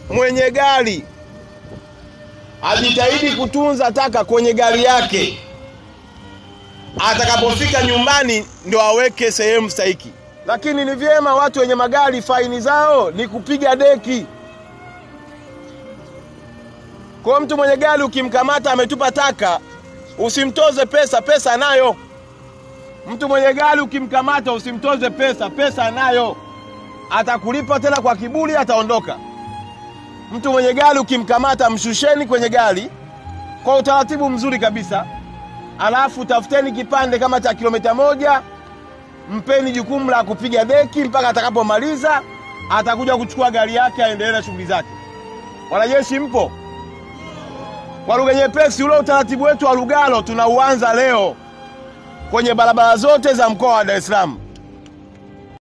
mwenye gari ajitahidi kutunza taka kwenye gari yake, atakapofika nyumbani ndio aweke sehemu stahiki. Lakini ni vyema watu wenye magari faini zao ni kupiga deki. Kwa mtu mwenye gari ukimkamata ametupa taka, usimtoze pesa, pesa anayo. Mtu mwenye gari ukimkamata usimtoze pesa, pesa anayo. Atakulipa tena kwa kiburi, ataondoka. Mtu mwenye gari ukimkamata, mshusheni kwenye gari kwa utaratibu mzuri kabisa, alafu tafuteni kipande kama cha kilomita moja, mpeni jukumu la kupiga deki mpaka atakapomaliza, atakuja kuchukua gari yake aendelee na shughuli zake. Wanajeshi mpo? Kwa lugha nyepesi, ule utaratibu wetu wa Lugalo tunauanza leo kwenye barabara zote za mkoa wa Dar es Salaam.